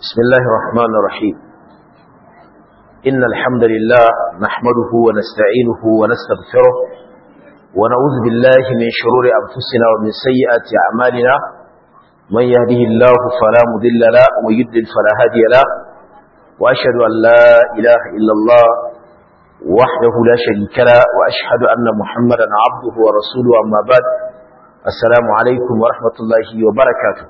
بسم الله الرحمن الرحيم إن الحمد لله نحمده ونستعينه ونستغفره ونعوذ بالله من شرور أنفسنا ومن سيئات أعمالنا من يهده الله فلا مضل له ومن يضلل فلا هادي له وأشهد أن لا إله إلا الله وحده لا شريك له وأشهد أن محمدا عبده ورسوله أما بعد السلام عليكم ورحمة الله وبركاته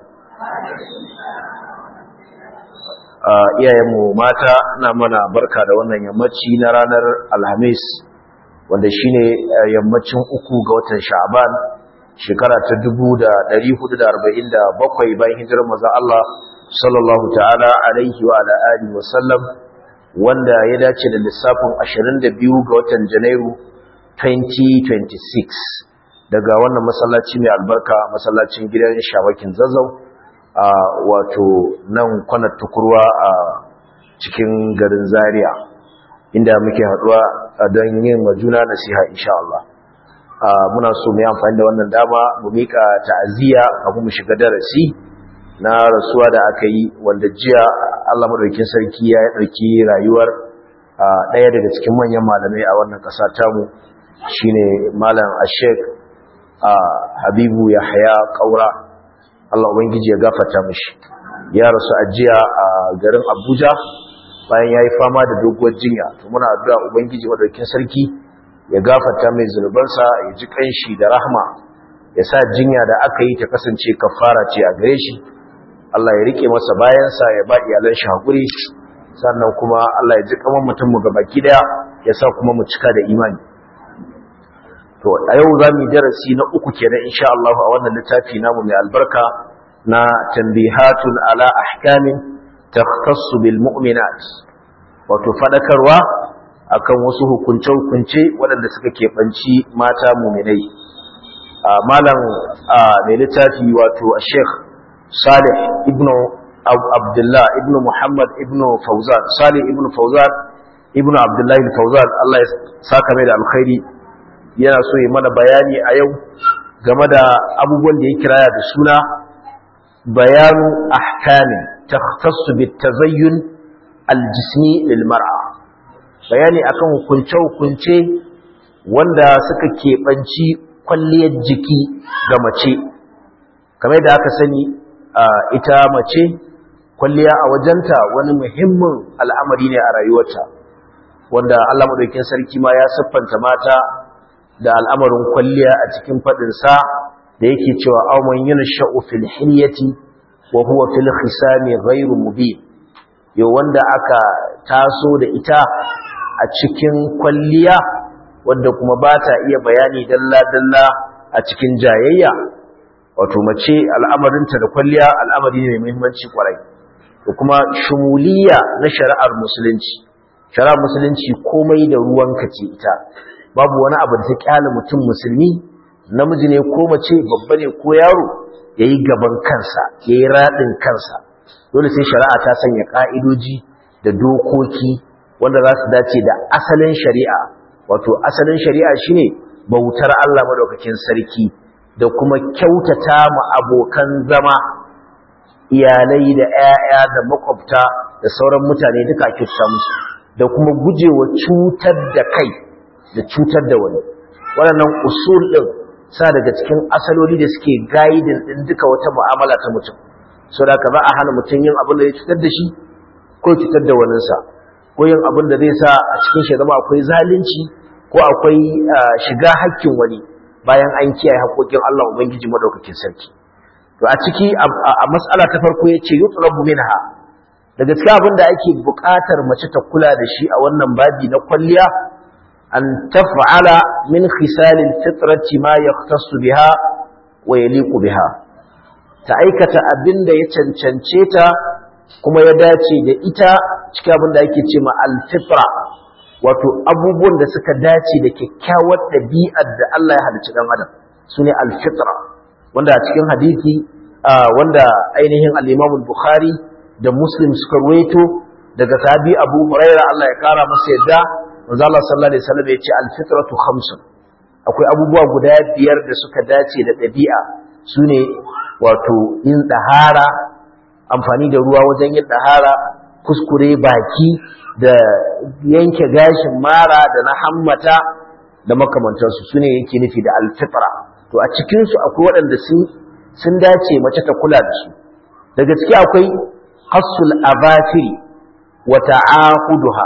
iyayenmu mata na mana barka da wannan yammaci na ranar alhamis wanda shine yammacin uku ga watan sha'ban shekara ta 1447 bayan hijirar maza Allah sallallahu ta'ala alaihi wa ala alihi wa sallam wanda ya dace da lissafin 22 ga watan janairu 2026 daga wannan masallaci mai albarka masallacin gidan shawakin zazzau a wato nan kwanar tukurwa a cikin garin zaria inda muke haduwa don yin majuna nasiha insha Allah muna so mu yi amfani da wannan dama mu mika ta'aziyya kafin mu shiga darasi na rasuwa da aka yi wanda jiya Allah madaukakin sarki ya dauki rayuwar daya daga cikin manyan malamai a wannan kasa tamu shine malam Ashek Habibu Yahya Kaura Allah Ubangiji ya gafata mishi ya rasu ajiya a garin Abuja bayan yayi fama da doguwar jinya to muna addu'a Ubangiji madaukakin sarki ya gafata mai zunubansa ya ji kanshi da rahma ya sa jinya da aka yi ta kasance kafara ce a gare shi Allah ya rike masa bayansa ya ba iyalan shi hakuri sannan kuma Allah ya ji kaman mutum mu gabaki daya ya sa kuma mu cika da imani to a yau za mu darasi na uku kenan insha Allah a wannan littafi namu mai albarka na tanbihatun ala ahkamin takhtassu bil mu'minat wato fadakarwa akan wasu hukunce-hukunce waɗanda suka keɓanci mata muminai malam mai littafi wato Sheikh Salih ibn Abdullah ibn Muhammad ibn Fauzan Salih ibn Fauzan ibn Abdullah Fauzan Allah ya saka mai da alkhairi yana so yi mana bayani a yau game da abubuwan da ya kiraya da suna bayanu ahkamin takhtassu bit tazayyun aljismi lil mar'a bayani akan hukunce hukunce wanda suka keɓanci kwalliyar jiki ga mace kamar da aka sani ita mace kwalliya a wajenta wani muhimmin al'amari ne a rayuwarta wanda Allah madaukakin sarki ma ya siffanta mata da al'amarin kwalliya a cikin faɗinsa da yake cewa auman yin sha'u fil hilyati wa huwa fil khisami ghairu mubin yau wanda aka taso da ita a cikin kwalliya wanda kuma ba ta iya bayani dalla-dalla a cikin jayayya wato mace al'amarinta da kwalliya al'amari ne mai muhimmanci kwarai da kuma shumuliya na shari'ar musulunci shari'ar musulunci komai da ruwanka ce ita babu wani abu da ta kyale mutum musulmi namiji ne ko mace babba ne ko yaro yayi gaban kansa yayi radin kansa dole sai shari'a ta sanya ka'idoji da dokoki wanda za su dace da asalin shari'a wato asalin shari'a shine bautar Allah madaukakin sarki da kuma kyautata mu abokan zama iyalai da 'ya'ya da makwabta da sauran mutane duka kyautata musu da kuma gujewa cutar da kai da cutar da wani waɗannan usul ɗin sa daga cikin asaloli da suke gaidin ɗin duka wata mu'amala ta mutum so da ka za a hana mutum yin abin da ya cutar da shi ko cutar da waninsa ko yin abin da zai sa a cikin shi zama akwai zalunci ko akwai shiga hakkin wani bayan an kiyaye haƙoƙin Allah Ubangiji madaukakin sarki to a ciki a mas'ala ta farko yace yutlabu minha daga cikin abin da ake buƙatar mace ta kula da shi a wannan babi na kwalliya أن تفعل من خسال الفطرة ما يختص بها ويليق بها تأيكة أبند يتنشنشيتا كما يداتي دا إتا شكابند أيكي تيما الفطرة wato abubuwan da suka dace da kyakkyawar ɗabi'ar da Allah ya halicci ɗan adam su ne alfitra wanda a cikin hadisi wanda ainihin al-Imam Bukhari da Muslim suka ruwaito daga sahabi Abu Hurairah Allah ya kara masa yadda manzo Allah sallallahu alaihi wasallam yace al-fitratu khamsun akwai abubuwa guda biyar da suka dace da dabi'a sune wato yin dahara amfani da ruwa wajen yin dahara kuskure baki da yanke gashin mara da na hammata da makamantansu su ne yake nufi da alfitra to a cikinsu akwai waɗanda sun dace mace ta kula da su daga ciki akwai hassul abafiri wa ta'ahuduha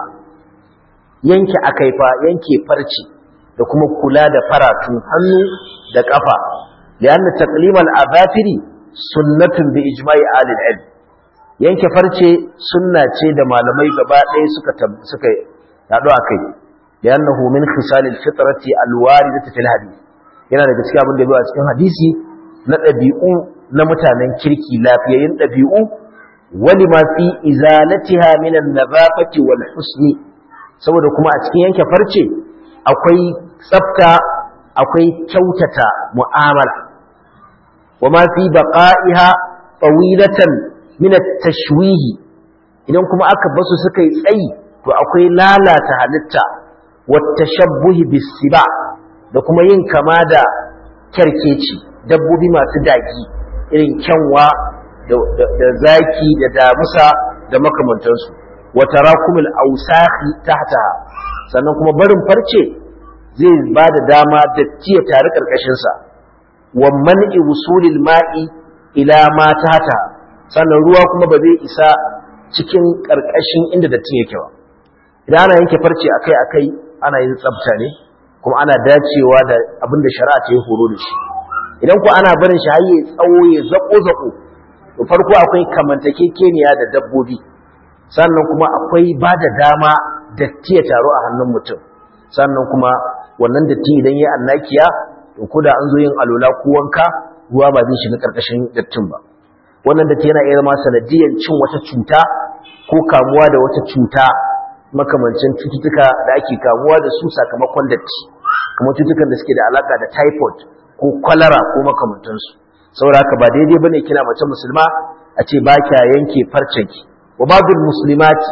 yanke akaifa yanke farci da kuma kula da faratun hannu da kafa lianna taqlim al-abafiri sunnatun bi ijma'i ahli al yanke farce sunna ce da malamai gaba ɗaya suka suka yado akai liannahu min khisal al-fitrati al-waridati fil hadith yana daga cikin abin da ya zo a cikin hadisi na ɗabi'u na mutanen kirki lafiyayyin ɗabi'u wani ma fi izalatiha min an-nazafati wal husni saboda kuma a cikin yanke farce akwai tsafta akwai kyautata mu'amala wa ma fi baqa'iha tawilatan min at-tashwih idan kuma aka basu suka yi tsayi to akwai lalata halitta wa tashabbuh bis-siba da kuma yin kama da kyarkeci dabbobi masu daki irin kyanwa da zaki da damusa da makamantansu wa tarakumul awsakhi tahtaha sannan kuma barin farce zai ba da dama datti ya tare karkashin sa wa man'i wusulil ma'i ila ma tahtaha sannan ruwa kuma ba zai isa cikin karkashin inda datti yake ba idan ana yanke farce akai akai ana yin tsafta ne kuma ana dacewa da abin da shari'a ta yi horo da shi idan ku ana barin shi har ya tsawo ya zako zako to farko akwai kamantakekeniya da dabbobi sannan kuma akwai ba da dama datti ya taru a hannun mutum sannan kuma wannan datti idan ya annakiya to ko da an zo yin alola ko wanka ruwa ba zai shiga karkashin dattin ba wannan datti yana iya zama sanadiyan cin wata cuta ko kamuwa da wata cuta makamancin cututtuka da ake kamuwa da su sakamakon datti kamar cututtukan da suke da alaka da typhoid ko kwalara ko makamantansu saboda haka ba daidai bane kina mace musulma a ce ba kya yanke farcenki wa babul muslimati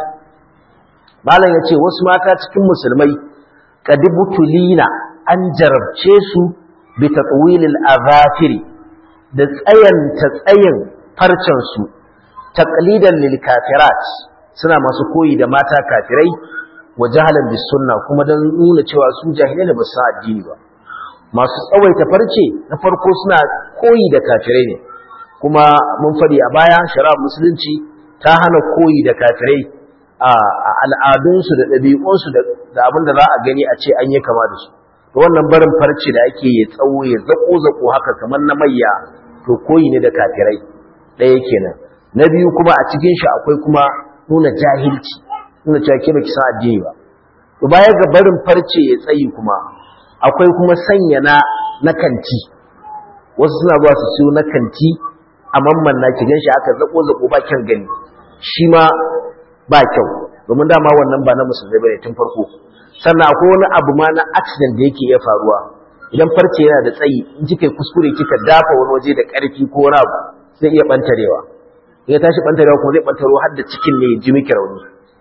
malam yace wasu mata cikin musulmai kadibutulina an jarabce su bi tatwilil azafiri da tsayan ta tsayin farcen su taqlidan lil kafirat suna masu koyi da mata kafirai wa jahalan bis sunna kuma dan nuna cewa su jahilai ne ba su addini ba masu tsawaita farce na farko suna koyi da kafirai ne kuma mun faɗi a baya shari'ar musulunci ta hana koyi da kafirai a al'adunsu da ɗabi'unsu da abin da za a gani a ce an yi kama da su to wannan barin farce da ake ya tsawo ya zako zako haka kamar na mayya to koyi ne da kafirai ɗaya kenan na biyu kuma a cikin shi akwai kuma nuna jahilci nuna cewa ke baki san addini ba to baya ga barin farce ya tsayi kuma akwai kuma sanya na na kanti wasu suna zuwa su siyo na kanti a mamman na ki ganshi aka zako zako ba kyan gani shi ma ba kyau domin dama wannan ba na musulmai bane tun farko sannan akwai wani abu ma na accident da yake iya faruwa idan farce yana da tsayi in kika kuskure kika dafa wani waje da karfi ko wani abu zai iya bantarewa in ya tashi bantarewa kuma zai bantaro har da cikin ne ji miki rauni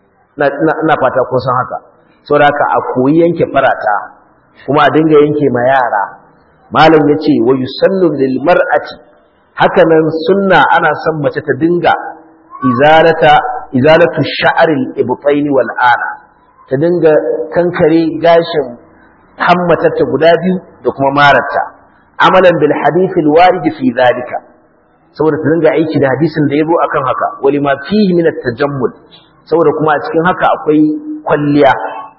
ina fata kun san haka saboda haka a koyi yanke farata kuma a dinga yanke ma yara malam yace wa yusallu lil mar'ati hakanan sunna ana son mace ta dinga izalata izalatu sha'ril ibtaini wal ana ta dinga kankare gashin hammatarta guda biyu da kuma mararta amalan bil hadith al warid fi zalika saboda ta dinga aiki da hadisin da yabo akan haka wali ma fihi min at tajammul saboda kuma a cikin haka akwai kwalliya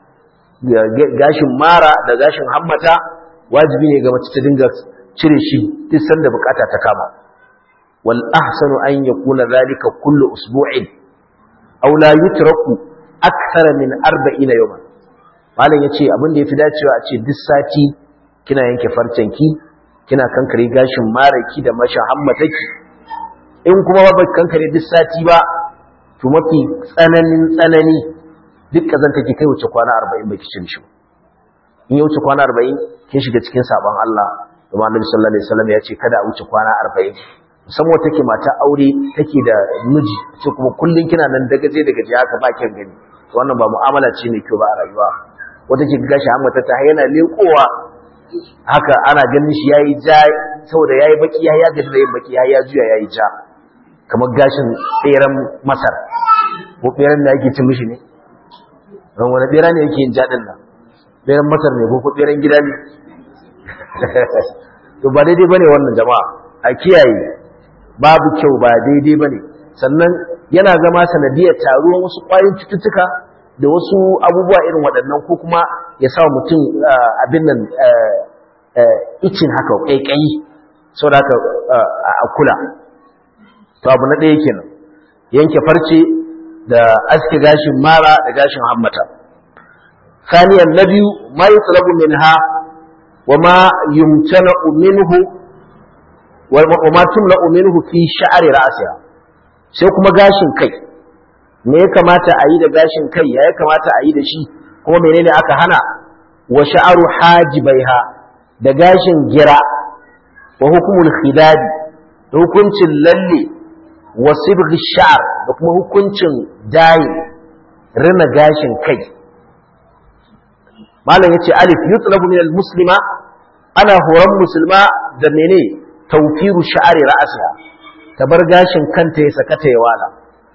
gashin mara da gashin hammata wajibi ne ga mace ta dinga cire shi duk sanda bukata ta kama wal ahsanu an yakuna zalika kullu usbu'in aw la yutraku akthara min 40 yawman malam yace abin da yafi dacewa a ce duk sati kina yanke farcen ki kina kankare gashin maraki da masha hammataki in kuma ba kankare duk sati ba to mafi tsananin tsanani duk kazanta ki kai wuce kwana 40 baki cin shi in ya wuce kwana 40 kin shiga cikin sabon Allah kuma Annabi sallallahu alaihi wasallam ya ce kada a wuce kwana 40 musamman take mata aure take da miji ce kuma kullun kina nan dagaje dagaje haka ba kin gani wannan ba mu'amala ce mai kyau ba a rayuwa wata ke gashi amma ta ta yana lekowa haka ana ganin shi yayi ja saboda yayi baki ya ya gaji da yin baki ya ya juya yayi ja kamar gashin tseren masar ko tseren da yake cin mishi ne don wani tsera ne yake yin jaɗin nan tseren masar ne ko tseren gida ne to ba daidai bane wannan jama'a a kiyaye babu kyau ba daidai bane sannan yana zama sanadiyar taruwan wasu ƙwayoyin cututtuka da wasu abubuwa irin waɗannan ko kuma ya sa mutum abin nan icin haka ƙaiƙayi sau da haka a kula to abu na ɗaya kenan yanke farce da aske gashin mara da gashin hammata saniyan na biyu ma yi tsalabu min ha wa ma yumtana minhu wa ma tumla minhu fi sha'ari ra'siha sai kuma gashin kai me ya kamata a yi da gashin kai ya kamata a yi da shi kuma menene aka hana wa sha'aru hajibaiha da gashin gira wa hukumul khidadi da hukuncin lalle wa sibghi sha'r da kuma hukuncin dayi rina gashin kai malam yace alif yutlabu min muslima ana horon musulma da mene tawfiru sha'ri ra'siha ta bar gashin kanta ya sakata ya wala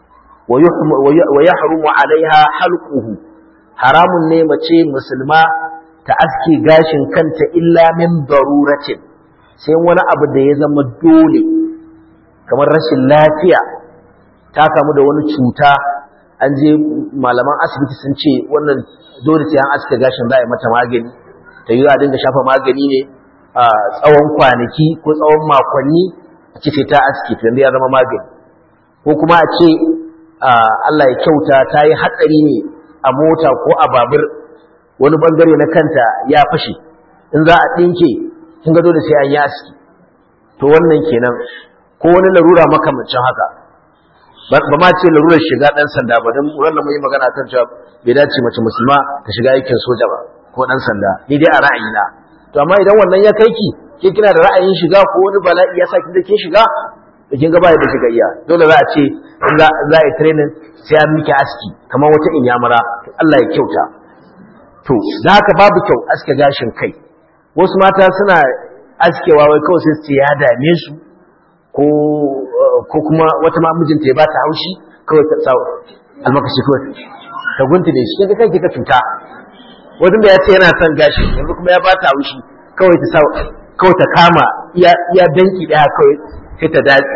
wa yahrumu alaiha halquhu haramun ne mace musulma ta aske gashin kanta illa min daruratin sai wani abu da ya zama dole kamar rashin lafiya ta kamu da wani cuta an je malaman asibiti sun ce wannan dole sai an aske gashin za a yi mata magani ta yi a dinga shafa magani ne a tsawon kwanaki ko tsawon makonni a ce sai ta aske to ya zama magani ko kuma a ce Allah ya kyauta ta yi hatsari ne a mota ko a babur wani bangare na kanta ya fashe in za a ɗinke kin ga dole sai an yi aski to wannan kenan ko wani larura makamancin haka ba ma ce larurar shiga ɗan sanda ba don wannan mun yi magana kan cewa bai dace mace musulma ta shiga aikin soja ba ko ɗan sanda ni dai a ra'ayina to amma idan wannan ya kai ki ke kina da ra'ayin shiga ko wani bala'i ya sa kin da ke shiga da kin ga ba da shiga iya dole za a ce in za a yi training sai an miki aski kamar wata inyamura Allah ya kyauta to da haka babu kyau aske gashin kai wasu mata suna askewa wai kawai sai su ya dame su ko ko kuma wata ma mijinta ya ba ta haushi kawai ta sa almakashi kawai ta gunta da shi kaga kai ka cuta wajen da ya ce yana son gashi yanzu kuma ya ba ta haushi kawai ta sa kawai ta kama iya iya danki daya kawai sai ta dace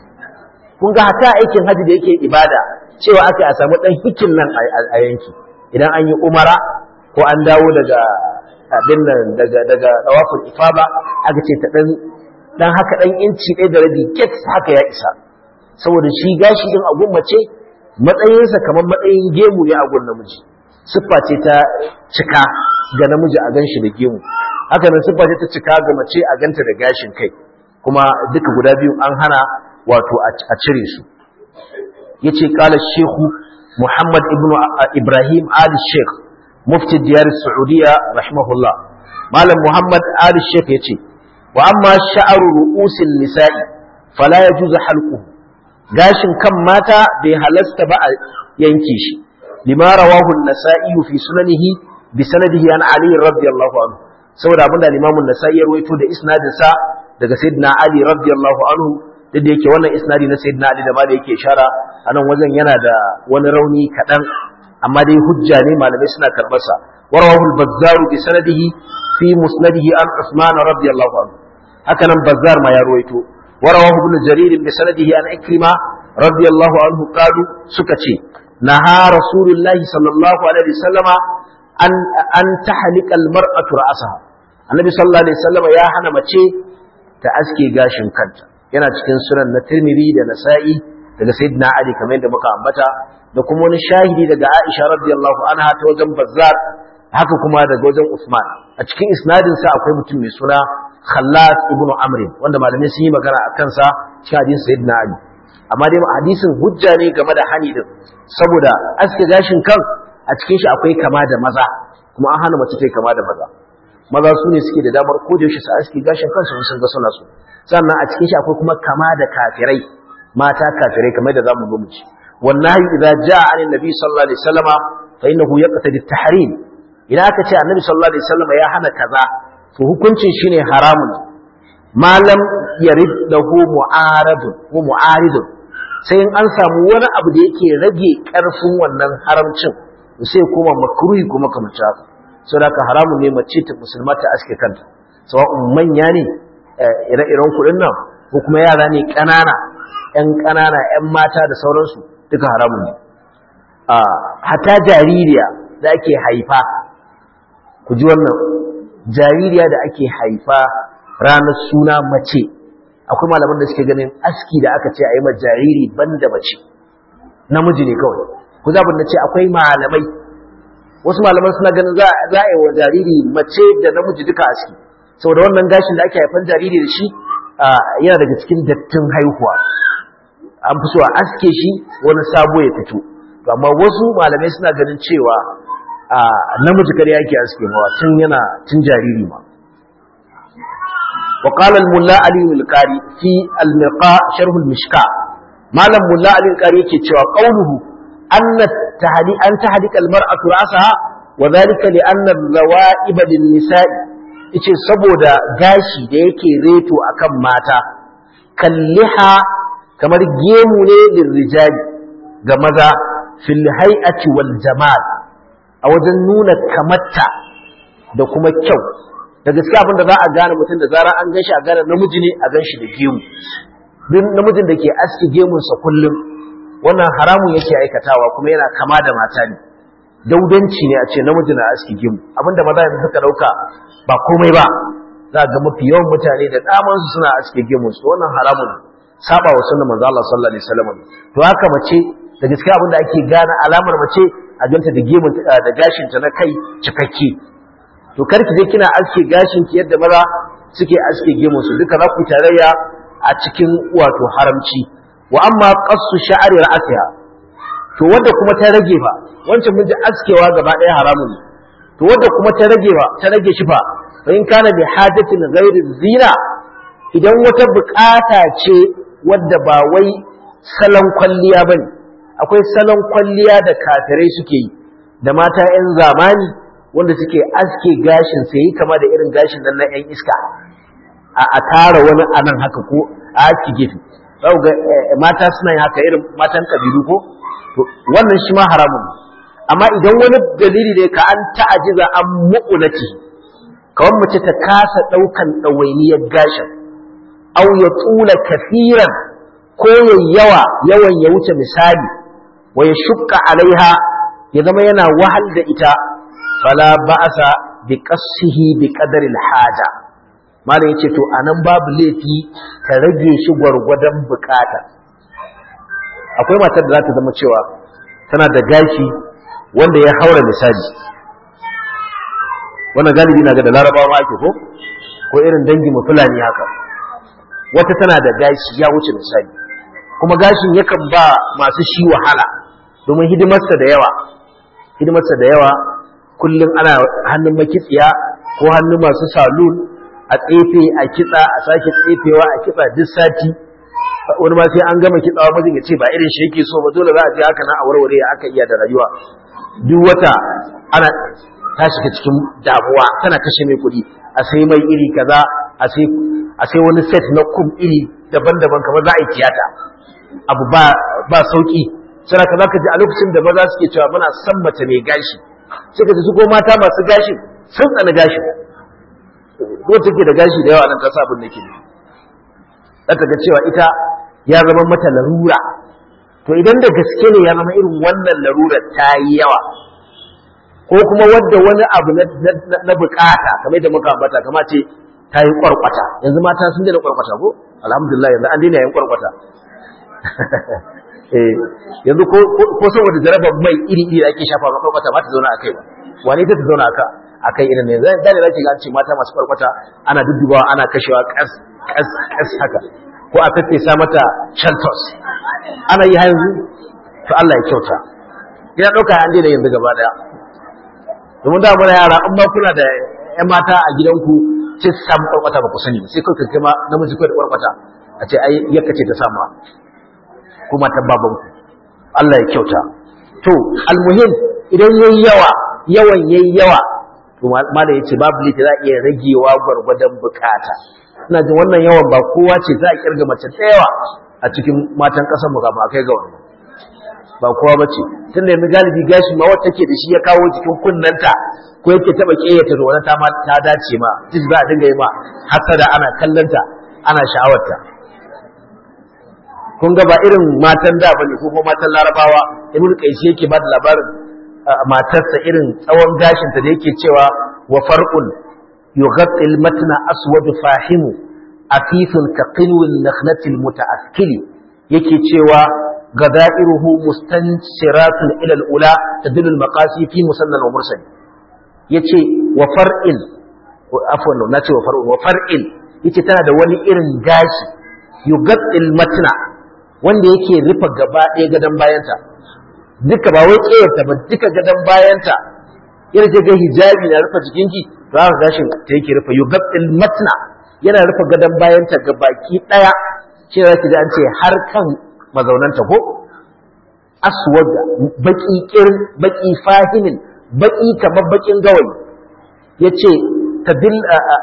kun ga hata aikin haji da yake ibada cewa aka a samu dan hikin nan a yanki idan an yi umara ko an dawo daga abin nan daga daga tawaful ifaba aka ce ta dan dan haka dan inci ɗaya da rabi get haka ya isa saboda shi gashi din a gun mace matsayinsa kamar matsayin gemu ne a gun namiji siffa ce ta cika ga namiji a ganshi da gemu haka nan siffa ce ta cika ga mace a ganta da gashin kai kuma duka guda biyu an hana wato a cire su yace qala shehu muhammad ibnu ibrahim ali sheikh mufti diyar saudiya rahimahullah malam muhammad ali sheikh yace wa amma sha'aru ru'usil nisa'i fala yajuzu halquhu gashin kan mata bai halasta ba a yanke shi lima rawahu an-nasa'i fi sunanihi bi sanadihi an ali radiyallahu anhu saboda abinda al-imam an-nasa'i ya rawaito da isnadin sa daga sayyidina ali radiyallahu anhu duk da yake wannan isnadi na sayyidina ali da ma da yake ishara anan wajen yana da wani rauni kadan amma dai hujja ne malamai suna karbar sa warawahu al-bazzar bi sanadihi fi musnadihi an usman radiyallahu anhu haka nan bazzar ma ya ruwaito warawahu ibn jarir bi sanadihi an ikrima radiyallahu anhu qalu suka ce naha rasulullahi sallallahu alaihi wasallama an an tahlika al-mar'atu ra'saha annabi sallallahu alaihi wasallama ya hana mace ta aske gashin kanta yana cikin sunan na tirmidhi da nasa'i daga sayyidina ali kamar yadda muka ambata da kuma wani shahidi daga aisha radiyallahu anha ta wajen bazzar haka kuma daga wajen usman a cikin isnadin sa akwai mutum mai suna khallas ibnu amr wanda malamai sun yi magana akan sa cikin hadisin sayyidina ali amma dai hadisin hujja ne game da hani din saboda aske gashin kan a cikin shi akwai kama da maza kuma an hana mace ta kama da maza maza su ne suke da damar ko da yaushe su aske gashin kansu sun ga suna so sannan a cikin shi akwai kuma kama da kafirai mata kafirai kamar da zamu zo mu ci wallahi idza jaa an annabi sallallahu alaihi wasallama fa innahu yaqtadi at-tahrim idan aka ce annabi sallallahu alaihi wasallama ya hana kaza to hukuncin shine haramun malam yarid lahu mu'aradun ko mu'aridun sai in an samu wani abu da yake rage ƙarfin wannan haramcin sai kuma makruhi kuma kamar haka saboda haka haramun ne mace ta musulma ta aske kanta sawa'un manya ne ire-iren kuɗin nan ko kuma yara ne ƙanana ƴan ƙanana ƴan mata da sauransu duka haramun ne hata jaririya da ake haifa ku ji wannan jaririya da ake haifa ranar suna mace akwai malaman da suke ganin aski da aka ce a yi ma jariri banda mace namiji ne kawai ku zabin na ce akwai malamai wasu malaman suna ganin za a yi wa jariri mace da namiji duka aski saboda wannan gashin da ake haifan jariri da shi yana daga cikin dattin haihuwa an fi so a aske shi wani sabo ya fito amma wasu malamai suna ganin cewa namiji kare yake aske mawa tun yana tun jariri ma وقال الملا علي القاري في المرقاء شرح المشكاة مالم ملا علي القاري yake cewa قوله أن التهدي أن تهدك المرأة رأسها وذلك لأن الروائب للنساء yace saboda gashi da yake reto akan mata kalliha kamar gemu ne lirrijali ga maza fil hay'ati wal jamal a wajen nuna kamarta da kuma kyau da gaske abin da za a gane mutum da zara an ganshi a gane namiji ne a ganshi da gemu duk namijin da ke aski gemunsa kullum wannan haramun yake aikatawa kuma yana kama da mata ne daudanci ne a ce namiji na aski gemu abinda maza yanzu suka dauka ba komai ba za ga mafi yawan mutane da daman su suna aski gemunsu wannan haramun saba wa sunnar manzo Allah sallallahu alaihi wasallam to haka mace da gaske abinda ake gane alamar mace a ganta da gemun da gashin ta na kai cikakke to karki je kina aske gashin ki yadda maza suke aske gemun su duka za ku tarayya a cikin wato haramci wa amma qassu sha'ri ra'siha to wanda kuma ta rage fa wancan mun ji askewa gaba ɗaya haramun ne to wanda kuma ta rage fa ta rage shi fa fa in kana bi hajatin ghairi zina idan wata bukata ce wadda ba wai salon kwalliya bane akwai salon kwalliya da kafirai suke yi da mata 'yan zamani wanda suke aske gashin sai yi kama da irin gashin nan na 'yan iska a tara wani anan haka ko a aski gefe za ga mata suna yin haka irin matan kabilu ko wannan shi ma haramun amma idan wani dalili ne ka an ta'ajiza an mu'unati kawai mace ta kasa ɗaukan ɗawainiyar gashin au ya tsula kafiran ko ya yawa yawan ya wuce misali wa ya shukka alaiha ya zama yana wahal da ita fala ba'asa bi qassihi bi qadari haja malam yace to anan babu laifi ka rage shi gwargwadon bukata akwai matar da za ta zama cewa tana da gashi wanda ya haura misali wannan galibi na ga da larabawa ma ake ko ko irin dangi mu fulani haka wata tana da gashi ya wuce misali kuma gashin yakan ba masu shi wahala domin hidimarsa da yawa hidimarsa da yawa kullum ana hannun makitsiya ko hannun masu salon a tsefe a kitsa a sake tsefewa a kitsa duk sati wani ma sai an gama kitsawa mijin ya ce ba irin shi yake so ba dole za a je haka na a warware ya aka iya da rayuwa duk wata ana ta shiga cikin damuwa tana kashe mai kuɗi a sai mai iri kaza a sai a sai wani set na kum iri daban-daban kamar za a yi tiyata abu ba ba sauki sai ka zaka ji a lokacin da maza suke cewa muna san mace mai gashi sai ka ji su ko mata masu gashi sun tsana gashi ko take da gashi da yawa nan ta sa abin da ke za ta ga cewa ita ya zama mata larura to idan da gaske ne ya zama irin wannan larurar ta yi yawa ko kuma wadda wani abu na bukata kamar da muka ambata kama ce ta yi kwarkwata yanzu mata sun daina kwarkwata ko alhamdulillah yanzu an daina yin kwarkwata yanzu ko saboda jarabar mai iri iri ake shafa ma kwarkwata ba ta zauna a kai ba wani ta ta zauna a akai irin ne zai da zaki ga ce mata masu kwarkwata ana duddubawa ana kashewa kas kas kas haka ko a sa mata shantos ana yi yanzu to Allah ya kyauta ina dauka an daina yanzu gaba daya domin da muna yara in ma kuna da ƴan mata a gidanku sai su samu kwarkwata ba ku sani sai kai kai ma namiji kai da kwarkwata a ce ai yakka ce ta sama kuma ta babanku Allah ya kyauta to almuhim idan yayi yawa yawan yayi yawa to malam yace babu lita za a iya ragewa gwargwadon bukata ina jin wannan yawan ba kowa ce za a kirga mace da yawa a cikin matan ƙasar mu kafin a kai ga wannan ba kowa ba ce tun da yanzu galibi gashi ma wata ke da shi ya kawo cikin kunnanta ko yake taɓa ƙeyata da wani ta dace ma duk za a dinga yi ma hasada ana kallonta ana sha'awarta kun ga ba irin matan da bane ko kuma matan larabawa ibnu qaisi yake ba da labarin matarsa irin tsawon gashinta da yake cewa wa farqun yughatti al-matna aswad fahimu afifun ka qinwil nakhlati al-muta'akkili yake cewa غدائره مستنشرات إلى الأولى تدل المقاسي في مسنن ومرسل يتي وفرء عفوا ناتي وفرء وفرء يتي تنا da wani irin gashi yugaddil matna wanda yake rufe gaba ɗaya gadon bayanta duka ba wai ƙeyarta ba duka gadon bayanta yana ce ga hijabi na rufe jikinki za ka gashin ta yake rufe yugaddil matna yana rufe gadon bayanta ga baki ɗaya shi za ki ji an ce har kan mazaunanta ko aswad baki kirin baki fahimin baki kamar bakin gawayi yace tadil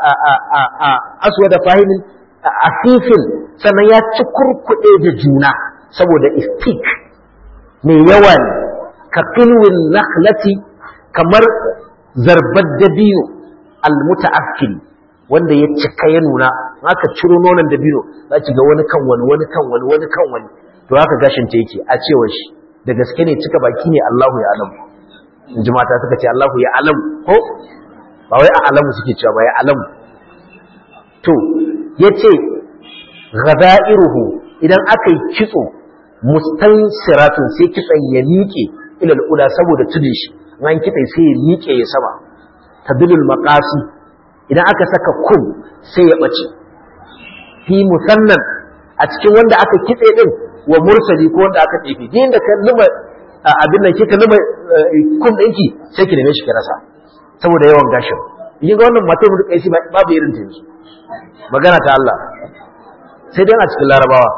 aswad fahimin afifin sannan ya ci kurkuɗe da juna saboda istik mai yawa ne ka kilwin nakhlati kamar zarbar dabino almuta'akkil wanda ya cika ya nuna aka ciro nonon dabino za ki ga wani kan wani wani kan wani wani kan wani to haka gashin ta yake a cewar shi da gaske ne cika baki ne Allahu ya alamu in ji mata suka ce Allahu ya alamu ko ba wai a alamu suke cewa ba ya alamu to yace ghada'iruhu idan aka yi kitso mustansiratun sai kitson ya miƙe ilal ula saboda tudun shi an kitse sai ya miƙe ya sama tadulul maqasi idan aka saka kum sai ya bace fi musannan a cikin wanda aka kitse din wa mursali ko wanda aka tsefe din da kan luma abin nan kika luma kum ɗinki sai ki neme shi ki rasa saboda yawan gashin yin ga wannan matar mu kai shi babu irin ta yanzu magana ta Allah sai dai a cikin larabawa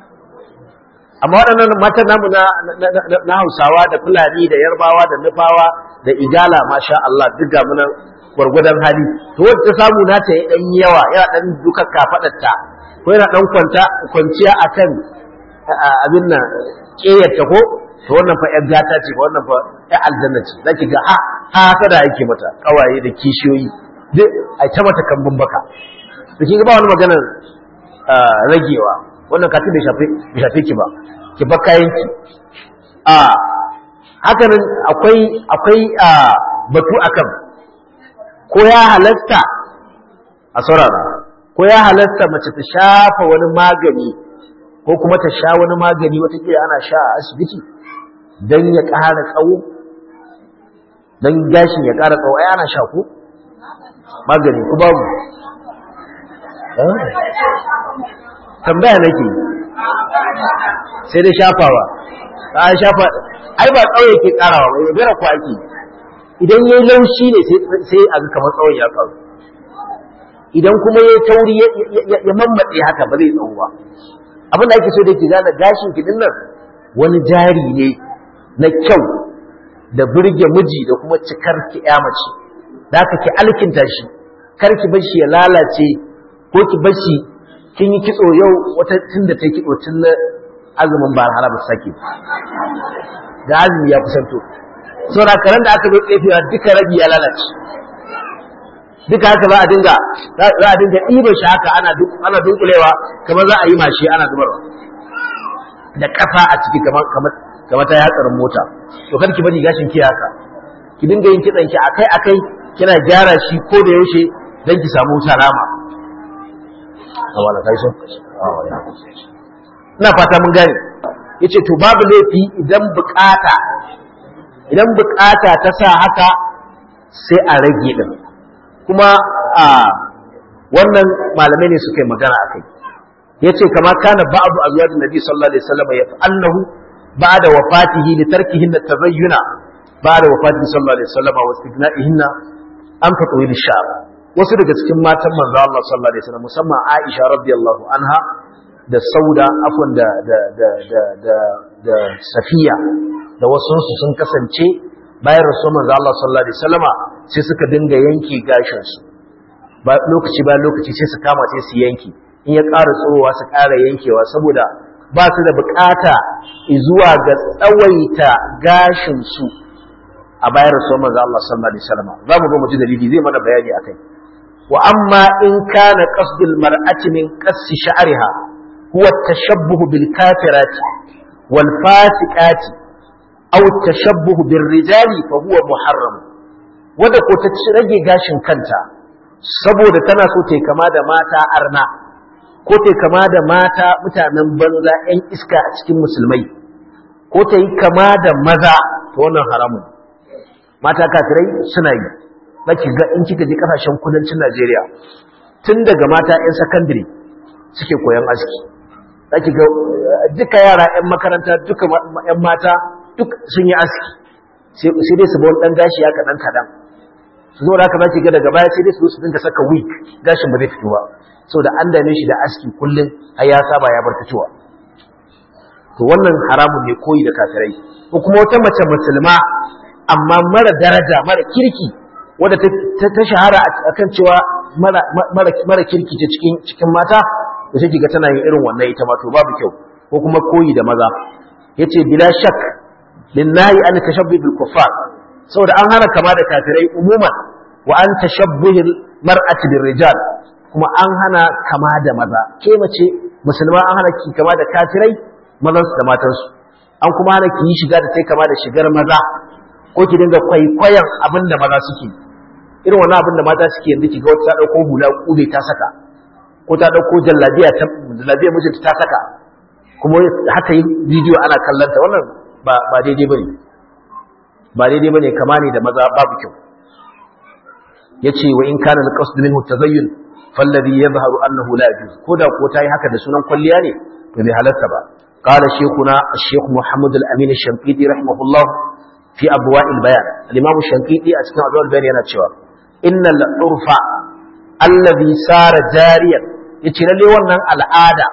amma waɗannan matan namu na na Hausawa da Fulani da Yarbawa da Nufawa da Igala masha Allah duk ga munan gwargwadon hali to wanda ta samu na ta yi dan yawa yana dan duka kafadarta ko yana dan kwanta kwanciya akan abin nan ƙeyarta ko to wannan fa 'yar gata ce wannan fa 'yar aljanna ce zaki ga ha ha sada yake mata kawaye da kishiyoyi duk ai ta mata kambun baka to kin ga ba wani maganar ragewa wannan katin bai shafe bai shafe ki ba ki ba kayan ki a hakanan akwai akwai batu akan ko ya halasta a saurara ko ya halasta mace ta shafa wani magani ko kuma ta sha wani magani watakila ana sha a asibiti don ya ƙara tsawo don gashin ya ƙara tsawo ai ana sha ko magani ku babu tambaya nake sai dai shafawa a shafa ai ba tsawo yake ƙarawa ba yaudara ko ake idan yayi laushi ne sai a ga kamar tsawon ya faru idan kuma yayi tauri ya mammatse haka ba zai tsawo ba abin da ake so da ke gane gashin ki nan wani jari ne na kyau da burge miji da kuma cikar ki ya mace da haka ki alkinta shi kar ki bar shi ya lalace ko ki bar shi kin yi kitso yau wata tun da ta kitso tun na azumin ba har ba sake da azumi ya kusanto saboda karan da aka zo tsefewa duka rabi ya lalace duka haka za a dinga za a dinga ɗiba shi haka ana ana dunkulewa kamar za a yi mashi ana zubarwa da ƙasa a ciki kamar kamar kamar ta hatsarin mota to kar ki bari gashin ki haka ki dinga yin kitsan ki akai akai kina gyara shi ko da yaushe dan ki samu salama awala kai so ina fata mun gane yace to babu laifi idan bukata idan bukata ta sa haka sai a rage din kuma a wannan malamai ne suka yi magana akai yace kama kana ba'du azwajin nabi sallallahu alaihi wasallam yaf'alnahu ba'da wafatihi li tarkihin tabayyuna ba'da wafatihi sallallahu alaihi wasallam wa istigna'ihinna an fatawil sha'ab wasu daga cikin matan manzo Allah sallallahu alaihi wasallam musamman Aisha radiyallahu anha da Sauda afwan da da da da da, da Safiya da wasu sun kasance bayan rasul manzo Allah sallallahu alaihi wasallama sai suka dinga yanke gashin su ba lokaci ba lokaci sai su kama sai su yanke in ya ƙara tsowa su ƙara yankewa saboda ba su da bukata zuwa ga tsawaita gashin su a bayar rasul manzo Allah sallallahu alaihi wasallam za mu ga mu ji dalili zai mana bayani akai wa amma in kana qasdul mar'ati min qassi sha'riha huwa at-tashabbuh bil kafirati wal fasiqati aw at-tashabbuh bir rijali fa huwa muharram wanda ko ta rage gashin kanta saboda tana so ta kama da mata arna ko ta kama da mata mutanen banza 'yan iska a cikin musulmai ko ta yi kama da maza ta wannan haramun mata kafirai suna yi zaki ga in kika je kasashen kudancin Najeriya tun daga mata 'yan sakandare suke koyan aski zaki ga duka yara 'yan makaranta duka 'yan mata duk sun yi aski sai dai su ba wani ɗan gashi ya kaɗan kaɗan su zo da haka zaki ga daga baya sai dai su su dinga saka wig gashin ba zai fito ba saboda an dame shi da aski kullum har ya saba ya bar fitowa to wannan haramun ne koyi da kafirai ko kuma wata mace musulma amma mara daraja mara kirki wadda ta shahara akan cewa mara kirki ce cikin cikin mata da sai ga tana yin irin wannan ita ma to babu kyau ko kuma koyi da maza yace bila shak linnahi an tashabbu bil kuffar saboda an hana kama da kafirai umuman wa an tashabbuhil mar'ati bir rijal kuma an hana kama da maza ke mace musulma an hana ki kama da kafirai mazan su da matan su an kuma hana ki yi shiga da sai kama da shigar maza ko ki dinga kwaikwayon abin da maza suke irin wannan abin da mata suke yanzu ki ga wata ta dauko hula kube ta saka ko ta dauko jallabiya ta jallabiya mijinta ta saka kuma haka yi bidiyo ana kallon ta wannan ba ba daidai bane ba daidai bane kama ne da maza babu kyau yace wa in kana al-qasd minhu tazayyun falladhi yadhharu annahu la yajuz koda ko tayi haka da sunan kwalliya ne to bai halatta ba qala shaykhuna ash-shaykh Muhammad al-Amin ash-Shanqiti rahimahullah fi abwa' al-bayan al-imam ash-Shanqiti a cikin abwa' al-bayan yana cewa innal urfa alladhi sara jariyan yace lalle wannan al'ada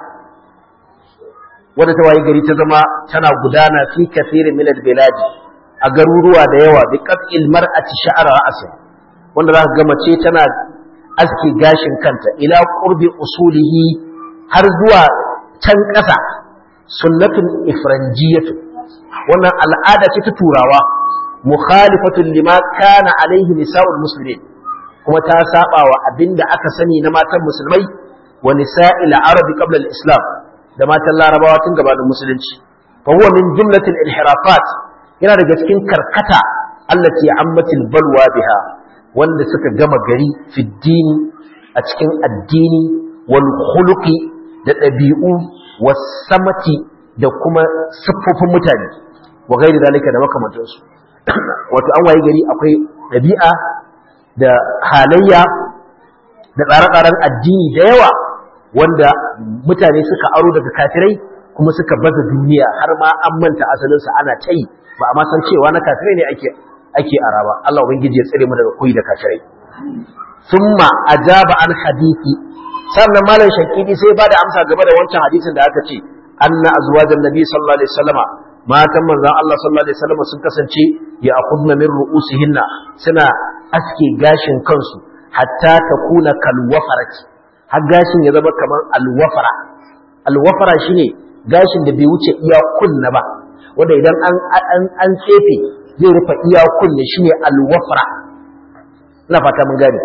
wadda ta waye gari ta zama tana gudana fi kathirin min al-bilad a garuruwa da yawa bi qat'il mar'ati sha'ra ra'si wanda za ka ga mace tana aske gashin kanta ila qurbi usulihi har zuwa can ƙasa sunnatun ifranjiyatu wannan al'ada ce ta turawa mukhalifatun lima kana alaihi nisa'ul muslimin kuma ta saba wa abinda aka sani na matan musulmai wa nisa'il arabi qabla al-islam da matan larabawa tun gabanin musulunci fa huwa min jumlatil inhirafat yana daga cikin karkata allati ammatil balwa biha wanda suka gama gari fiddini a cikin addini wal khuluqi da ɗabi'u was samati da kuma siffofin mutane wa gairi dalika da makamantansu wato an waye gari akwai ɗabi'a da halayya da tsare-tsaren addini da yawa wanda mutane suka aro daga kafirai kuma suka baza duniya har ma an manta asalinsa ana ta yi ba a ma san cewa na kafirai ne ake ake araba Allah ubangiji ya tsare mu daga koyi da kafirai thumma ajaba an hadisi sannan malam shakidi sai ba da amsa game da wancan hadisin da aka ce anna azwajan nabi sallallahu alaihi wasallama matan manzon Allah sallallahu alaihi wasallama sun kasance ya akhudna min ru'usihinna suna aske gashin kansu hatta takuna kal wafarati har gashin ya zama kamar alwafara alwafara shine gashin da bai wuce iya kunna ba wanda idan an an an tsefe zai rufe iya kunne shine alwafra ina fata mun gane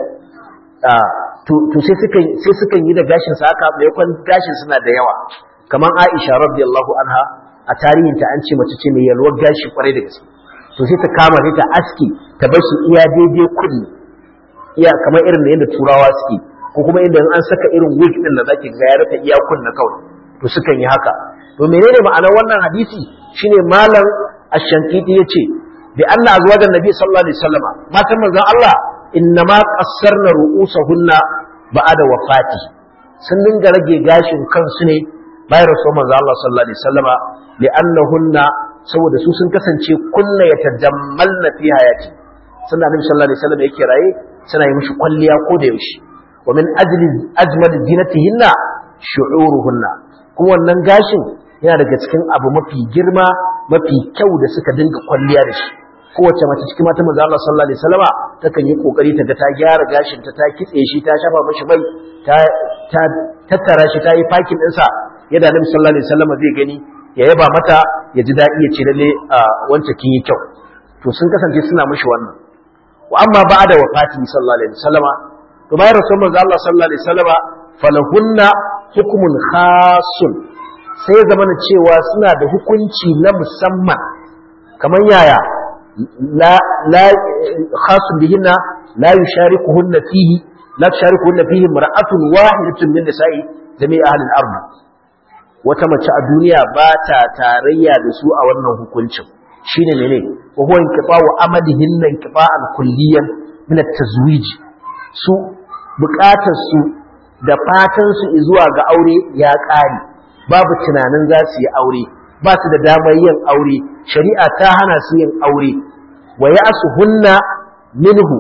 to to sai sukan sai sukan yi da gashin sa haka maimakon gashin suna da yawa kamar Aisha radiyallahu anha a tarihin ta an ce mace ce mai yalwar gashi kwarai da gaske to sai ta kama sai ta aski ta bar shi iya daidai kunne iya kamar irin da yadda turawa suke ko kuma inda an saka irin wig din da zaki ga ya rufe iya kunne kawai to sukan yi haka to menene ma'anar wannan hadisi shine malam ash-shankiti yace bi anna azwajan nabi sallallahu alaihi wasallam matan manzon Allah innama qassarna ru'usahunna ba'da wafati sun dinga rage gashin kansu ne bayan rasul manzon Allah sallallahu alaihi wasallama li'annahunna saboda su sun kasance kunna yatajammalna fi hayati sunna nabi sallallahu alaihi wasallam yake raye suna yi mishi kwalliya ko da yaushe wa min ajli ajmal zinatihinna shu'uruhunna kuma wannan gashin yana daga cikin abu mafi girma mafi kyau da suka dinga kwalliya da shi kowace mace cikin mata manzo Allah sallallahu alaihi wasallama takan yi kokari ta ga ta gyara gashin ta ta kitse shi ta shafa mishi mai ta ta tattara shi ta yi fakin din sa yadda Annabi sallallahu alaihi wasallam zai gani ya yaba mata ya ji daɗi ya ce lalle wancan kin yi kyau to sun kasance suna mishi wannan wa amma ba'da wafati sallallahu alaihi wasallam to bayan rasul manzo Allah sallallahu alaihi wasallam falahunna hukmun khasun sai ya zama cewa suna da hukunci na musamman kamar yaya la la khasun bihinna la yusharikuhunna fihi la tusharikuhunna fihi mar'atun wahidatun min nisa'i jami'a ahli al-ard wata mace a duniya ba ta tarayya da su a wannan hukuncin shine mene wa huwa inqita'u amalihinna inqita'an kulliyan min at-tazwij su bukatar su da fatan su zuwa ga aure ya ƙare babu tunanin za su yi aure ba su da damar yin aure shari'a ta hana su yin aure wa ya'suhunna minhu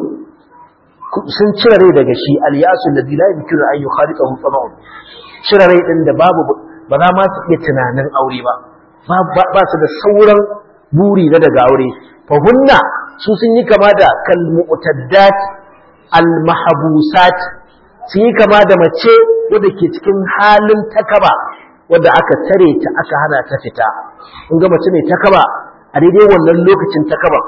sun cire rai daga shi al-ya'su alladhi la yumkinu an yukhaliqahu tama'un cire rai din da babu ba za ma su iya tunanin aure ba ba su da sauran buri na daga aure fa hunna su sun yi kama da kal mu'taddat al mahbusat sun yi kama da mace wadda ke cikin halin takaba wadda aka tare ta aka hana ta fita in ga mace mai takaba a daidai wannan lokacin takaba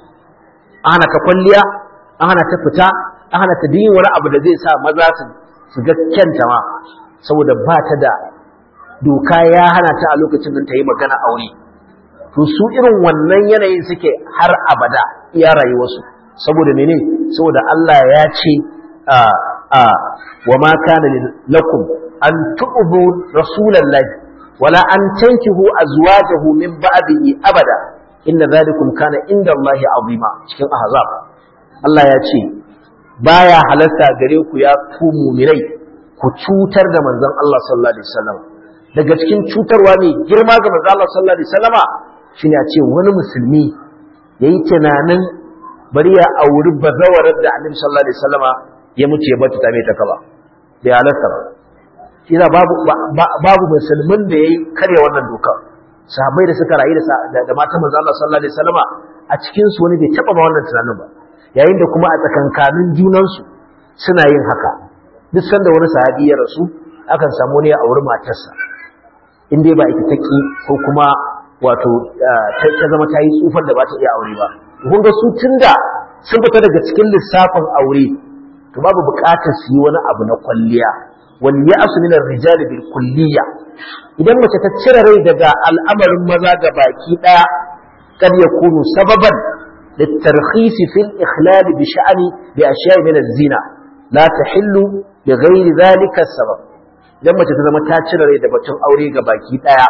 an hana ta kwalliya an hana ta fita an hana ta yin wani abu da zai sa maza su ga kyanta ma saboda ba ta da doka ya hana ta a lokacin da ta yi magana aure to su irin wannan yanayin suke har abada iya rayuwarsu saboda mene saboda Allah ya ce a a wa ma kana lakum an tu'bu rasulallahi wala an tankihu azwajahu min ba'dihi abada inna dhalikum kana inda Allahi azima cikin ahzab Allah ya ce baya halarta gare ku ya ku mu'minai ku cutar da manzon Allah sallallahu alaihi wasallam daga cikin cutarwa ne girma ga manzon Allah sallallahu alaihi wasallama shine a ce wani musulmi yayi tunanin bari ya auri bazawarar da Annabi sallallahu alaihi wasallama ya mutu ya bata mai ta kaba bai halarta ba shi babu babu musulmin da yayi karya wannan doka sahabbai da suka rayu da da matan manzon Allah sallallahu alaihi wasallama a cikin su wani bai taba ma wannan tunanin ba yayin da kuma a tsakankanin junansu suna yin haka duk sanda wani sahabi ya rasu akan samu ne a auri matarsa in dai ba ita take ko kuma wato ta zama ta yi tsufar da ba ta iya aure ba kun ga su tunda sun fita daga cikin lissafin aure to babu buƙatar su yi wani abu na kwalliya wal ya'su min ar-rijal bil kulliya idan mace ta cire rai daga al'amarin maza ga baki daya kad yakunu sababan للترخيص في الإخلال بشأن بأشياء من الزنا لا تحل بغير ذلك السبب لما تتزم تاتشر da batun aure ga baki daya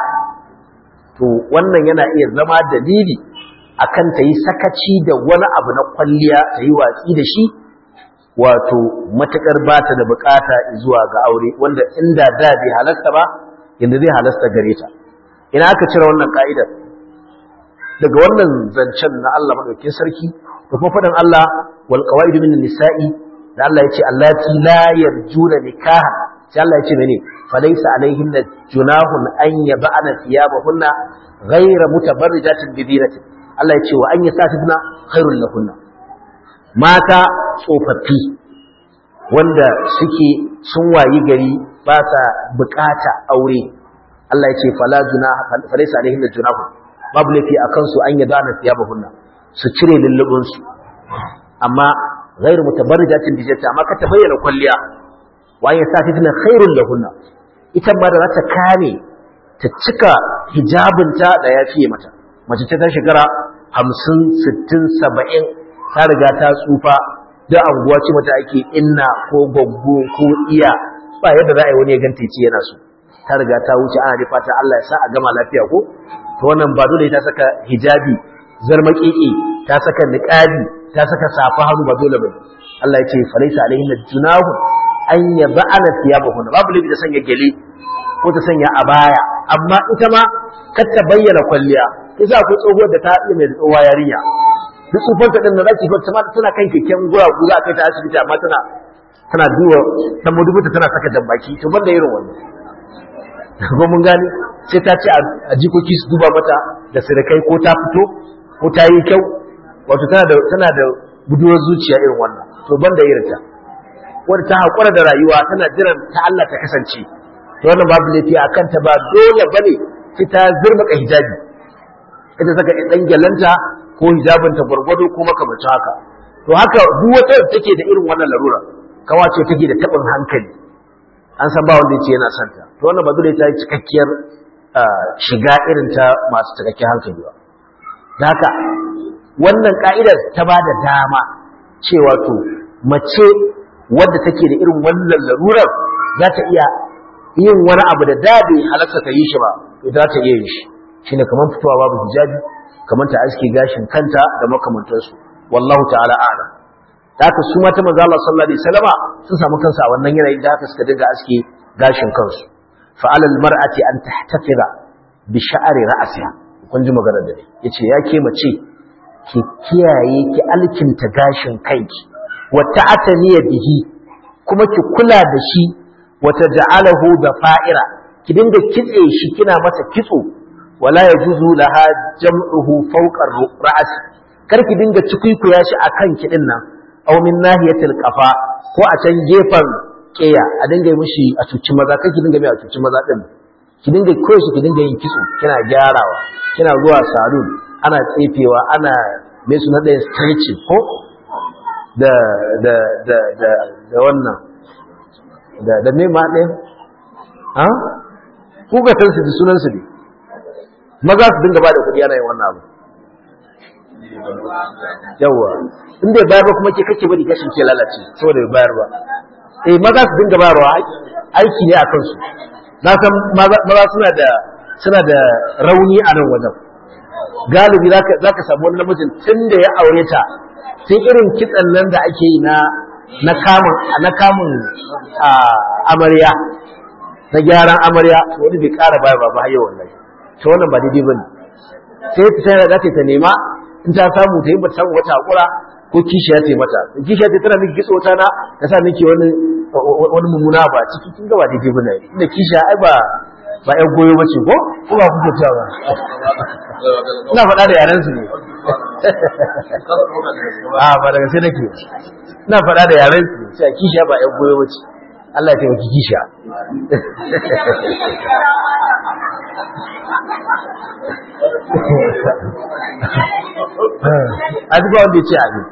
to wannan yana iya zama dalili akan ta yi sakaci da wani abu na kwalliya ta yi watsi da shi wato matakar bata da bukata zuwa ga aure wanda inda da bai halasta ba yanzu zai halasta gare ta ina aka cire wannan ka'idar daga wannan zancen na Allah madaukakin sarki da kuma faɗin Allah wal qawaidu min nisa'i da Allah yace allati la yarjuna nikaha sai Allah yace mene falaysa alaihinna junahun an yab'ana thiyabahunna ghayra mutabarrijatin bi dinatin Allah yace wa an yasafidna khairul lahunna mata tsofaffi wanda suke sun wayi gari ba sa bukata aure Allah yace fala junaha falaysa alaihinna junahun babu laifi a kansu an yi dana fiya bahunna su cire lullubinsu amma ghairu mutabarrijatin bijata amma ka ta bayyana kwalliya wa ya sa fitina khairul lahunna ita ma da za ta kame ta cika hijabinta da ya fiye mata mace ta shekara hamsin sittin saba'in ta riga ta tsufa da anguwa ce mata ake inna ko gwaggo ko iya ba yadda za a yi wani ya ganta ce yana so ta riga ta wuce ana da fata Allah ya sa a gama lafiya ko to wannan ba dole ta saka hijabi zarmaƙiƙi ta saka niqabi ta saka safa hannu ba dole bane Allah ya ce falaisa alaihin junahu an yab'ana thiyabahun babu labi da sanya gele ko ta sanya abaya amma ita ma kar ta bayyana kwalliya kisa akwai tsohuwar da ta iya mai tsohuwa yarinya duk tsufanta din da zaki fata tana kan keken guragu za a kai ta asibiti amma tana tana duwa dan mudubuta tana saka jambaki to banda irin wannan ko mun gane sai ta ce a jikoki su duba mata da sirikai ko ta fito ko ta yi kyau wato tana da tana da buduwar zuciya irin wannan to banda irin ta wanda ta haƙura da rayuwa tana jiran ta Allah ta kasance to wannan babu laifi a kanta ba dole bane sai ta zurmaka hijabi ita saka dan gyalanta ko hijabinta gwargwado ko makamancin haka to haka duk wata da take da irin wannan larura kawa ce take da tabin hankali an san ba wanda yace yana son ta to wannan ba dole ta yi cikakkiyar shiga irin ta masu cikakken hankali ba da haka wannan ka'idar ta ba da dama cewa to mace wadda take da irin wannan larurar za ta iya yin wani abu da da bai halatta ta yi shi ba to za ta iya yin shi shine kamar fitowa babu hijabi kamar ta aske gashin kanta da makamantansu wallahu ta'ala a'lam da haka su mata manzo Allah sallallahu alaihi wasallama sun samu kansu a wannan yanayin da haka suka dinga aske gashin kansu fa alal mar'ati an tahtafira bi sha'ri ra'siha kun ji magana da yace ya ke mace ki kiyaye ki alkinta gashin kanki wa ta'ataniya bihi kuma ki kula da shi wa taj'alahu da fa'ira ki dinga kitse shi kina masa kitso wala yajuzu laha jam'uhu fawqa ra'si kar ki dinga cikuikuya shi akan kidin nan aw min nahiyatil qafa ko a can gefen keya a dinga mishi a cuci maza kar ki dinga mai a cuci maza din ki dinga koyo shi ki dinga yin kitso kina gyarawa kina zuwa salon ana tsefewa ana me su na da stretching ko da da da da da wannan da da me ma ɗaya ha ku ga tansu da sunan su ne maza su dinga ba da kuɗi ana yin wannan abu yawa in bai bayar ba kuma ke kake bari gashin ke lalace saboda bai bayar ba eh maza su dinga bayarwa aiki ne a kansu na san maza suna da suna da rauni a nan wajen galibi za ka samu wani namijin tun da ya aure ta sai irin kitsan nan da ake yi na na kamun na kamun amarya na gyaran amarya wani bai ƙara bayarwa ba har yau wallahi to wannan ba daidai bane sai ta tana za ta nema in ta samu ta yi ba samu wata hakura ko kishiya ta yi mata kishiya ta tana miki kitso ta na ta sa miki wani wani mummuna ba ciki kin ga ba daidai bane inda kishiya ai ba ba ƴan goyo bace ko ko ba kuke cewa ba ina faɗa da yaran su ne a ba daga sai nake ina faɗa da yaran su sai kishiya ba ƴan goyo bace Allah ya taimaki kishiya a duk wanda ya ce abin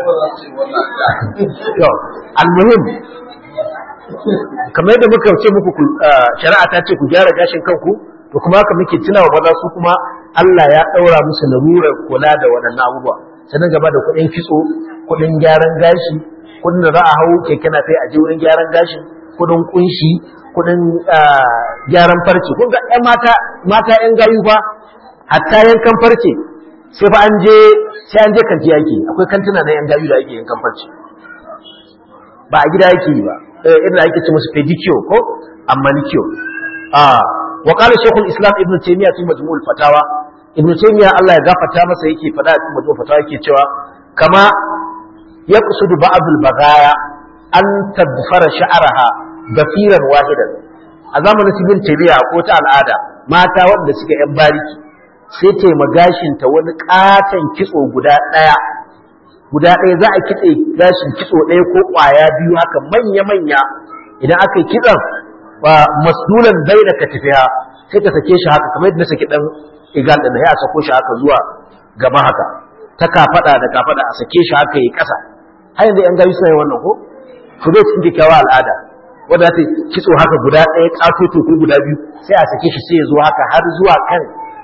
almuhim kamar yadda muka ce muku shari'a ta ce ku gyara gashin kanku to kuma haka muke tuna wa maza su kuma Allah ya ɗaura musu larurar kula da waɗannan abubuwa sannan gaba da kuɗin kitso kuɗin gyaran gashi kuɗin da za a hau keke na sai a je wurin gyaran gashin kuɗin kunshi kuɗin gyaran farce kun ga ƴan mata mata ƴan gayu fa hatta yankan farce sai fa an je sai an je kanti yake akwai kantuna na ƴan gayu da ake yankan farce ba a gida yake yi ba irin ake ce musu pedicure ko manicure ah wa qala shaykhul islam ibn taymiyyah fi majmu'ul fatawa ibn taymiyyah Allah ya gafarta masa yake fada a cikin majmu'ul fatawa yake cewa kama yaqsudu ba'd al-baghaya an tadfara sha'raha dafiran wahidan a zamanin ibn taymiyyah ko ta al'ada mata wanda suka yan bariki sai ta magashin ta wani katon kitso guda daya guda ɗaya za a kitse gashin kitso ɗaya ko ƙwaya biyu haka manya-manya idan aka yi kitson ba masdulan bai da katifiya sai ka sake shi haka kamar yadda na saki ɗan igal ɗin ya sako shi haka zuwa gaba haka ta kafaɗa da kafaɗa a sake shi haka yi ƙasa har yanzu ‘yan gayu suna yin wannan ko ku zai cikin kyakkyawa al'ada wanda ta kitso haka guda ɗaya ƙatoto ko guda biyu sai a sake shi sai ya zo haka har zuwa kan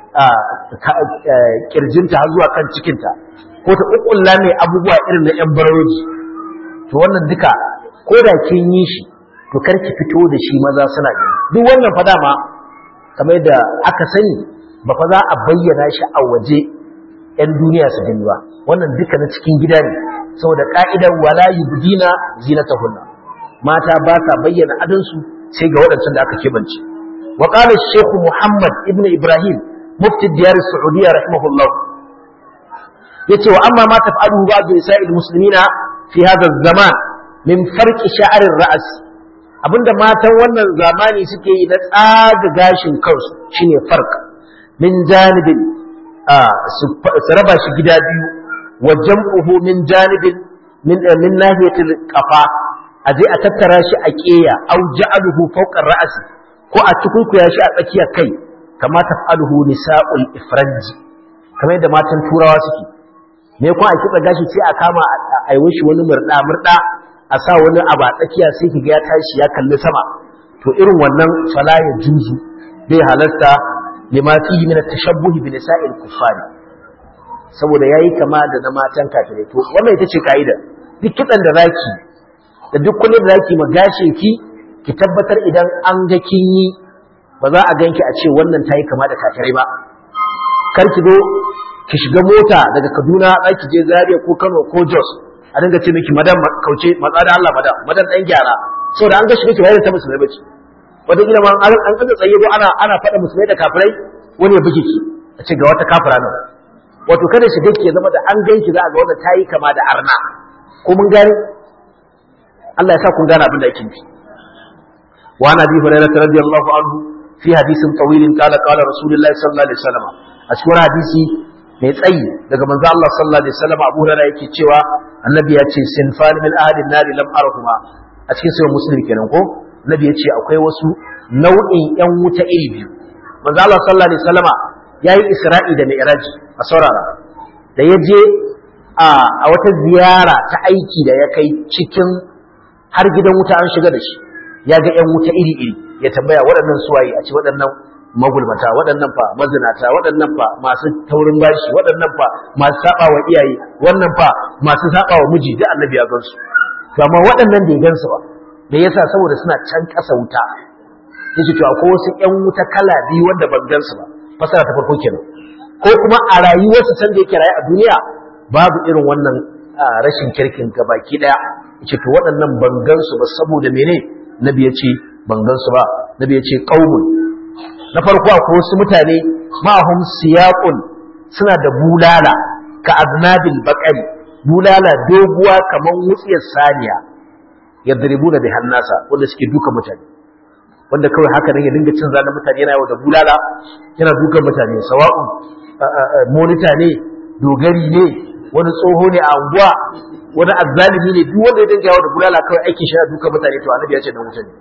kirjinta har zuwa kan cikinta ko ta ƙuƙulla mai abubuwa irin na 'yan baroji to wannan duka ko da kin yi shi to kar ki fito da shi maza suna gani duk wannan fa dama kamar da aka sani ba fa za a bayyana shi a waje 'yan duniya su gani ba wannan duka na cikin gida ne saboda ka'idar wala yubdina zinatahunna mata ba sa bayyana adansu sai ga waɗancan da aka kebance wa qala shaykh muhammad ibnu ibrahim mufti diyar saudiya rahimahullah yace wa amma ma taf'aluhu ba'd nisa'il muslimina fi hadha zaman min farqi sha'r ar-ra's abinda matan wannan zamani suke yi na tsaga gashin kansu shine farq min janibin su raba shi gida biyu wa jam'uhu min janibin min min nahiyatil qafa aje a tattara shi a keya au ja'aluhu fawqa ar-ra's ko a tukunkuya shi a tsakiyar kai kama taf'aluhu nisa'ul ifranji kamar yadda matan turawa suke me kuma a kitsa gashi sai a kama a yi shi wani murda murda a sa wani abu a tsakiya sai ki ga ya tashi ya kalli sama to irin wannan fala ya juzu bai halarta lima fihi min at-tashabbuh bi nisa'il kuffari saboda yayi kama da na matan kafirai to wannan ita ce kaida duk kitsan da zaki da duk kullun da zaki magashin ki ki tabbatar idan an ga kin yi ba za a ganki a ce wannan tayi kama da kafirai ba kar ki zo ki shiga mota daga Kaduna zaki je Zaria ko Kano ko Jos a dinga ce miki madan kauce matsa da Allah madan madan dan gyara saboda an ga shi miki bayar ta musulmai bace wata gida ma an an kaza tsaye ko ana ana faɗa musulmai da kafirai wani ya buge ki a ce ga wata kafira nan wato kada shi dake zama da an ganki za a ga wannan tayi kama da arna ko mun gane Allah ya sa kun gane abin da yake nufi wa ana bi hurairah radiyallahu anhu fi hadisin tawilin qala qala rasulullahi sallallahu alaihi wasallam a cikin hadisi mai tsayi daga manzo Allah sallallahu alaihi wasallam Abu Hurairah yake cewa annabi ya ce sinfan min ahadin nari lam arahuma a cikin sahih muslim kenan ko annabi ya ce akwai wasu nau'in yan wuta iri biyu manzo Allah sallallahu alaihi wasallam yayi Isra'i da Mi'raj a saurara da ya je a wata ziyara ta aiki da ya kai cikin har gidan wuta an shiga da shi ya ga yan wuta iri iri ya tambaya waɗannan suwaye a ce waɗannan magulmata waɗannan fa mazinata waɗannan fa masu taurin bashi waɗannan fa masu saba wa iyaye wannan fa masu saba wa miji da annabi ya gansu to amma waɗannan bai gansu ba me yasa saboda suna can ƙasa wuta yace to akwai wasu ƴan wuta kala biyu wanda ban gansu ba fasara ta farko kenan ko kuma a rayuwarsa can da yake rayu a duniya babu irin wannan rashin kirkin gabaki daya yace to waɗannan ban gansu ba saboda mene nabi yace ban gansu ba nabi yace qaumun na farko akwai wasu mutane ma'ahum siyaqun suna da bulala ka aznabil baqari bulala doguwa kaman wutsiyar saniya yadribuna bi hannasa wanda suke duka mutane wanda kawai haka nan ya dinga cin zalin mutane yana yawo da bulala yana duka mutane sawa'un monita ne dogari ne wani tsoho ne a anguwa wani azzalimi ne duk wanda ya dinga yawo da bulala kawai aikin shi yana duka mutane to annabi ya ce dan mutane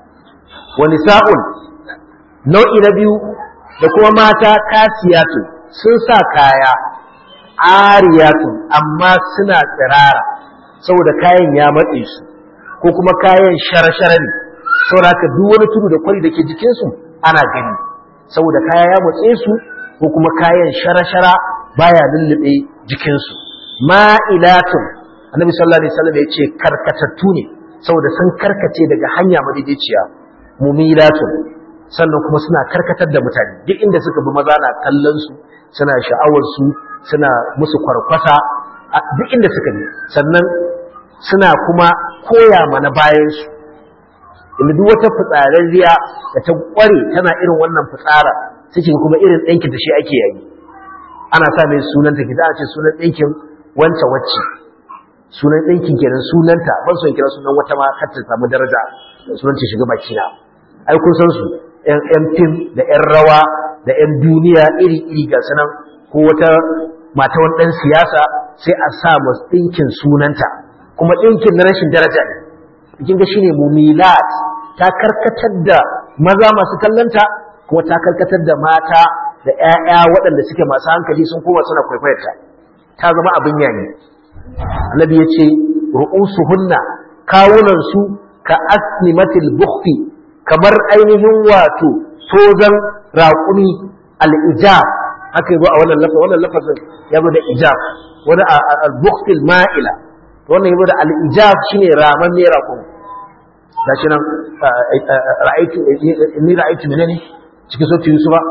wani sa'un nau'i na biyu da kuma mata kasiyatu sun sa kaya ariyatu amma suna tsirara saboda kayan ya matse su ko kuma kayan shara-shara ne saboda haka duk wani tudu da kwari da ke jikinsu ana gani saboda kaya ya matse su ko kuma kayan shara-shara baya lullube jikinsu ma'ilatun annabi sallallahu alaihi wasallam ya ce karkatattu ne saboda sun karkace daga hanya madaidaiciya mumilatun sannan kuma suna karkatar da mutane duk inda suka bi maza na kallon su suna sha'awar su suna musu kwarkwasa duk inda suka bi sannan suna kuma koya mana bayan su inda duk wata fitsararriya da ta kware tana irin wannan fitsara cikin kuma irin ɗankin da shi ake yayi ana sa mai sunan ta kita a ce sunan ɗinkin wancan wacce sunan ɗinkin kenan sunanta ban son kira sunan wata ma kar ta samu daraja sunan ta shiga baki na ai kun san su ƴan fim da ƴan rawa da ƴan duniya iri-iri ga sanan ko wata mata wani ɗan siyasa sai a sa masu ɗinkin sunanta kuma ɗinkin na rashin daraja ne kin ga shine mumilat ta karkatar da maza masu kallanta kuma ta karkatar da mata da ƴaƴa waɗanda suke masu hankali sun koma suna kwaikwayarta ta zama abin yayi annabi ya ce ru'usuhunna kawunan su ka asnimatil bukhti kamar ainihin wato tozan raƙumi al-ijab haka yabo a wannan lafazin wannan lafazin yabo da ijab wani al-bukhtil ma'ila wannan yabo da al-ijab shine raman ne raƙumi gashi nan ra'aitu inni ra'aitu menene cikin sautin yusufa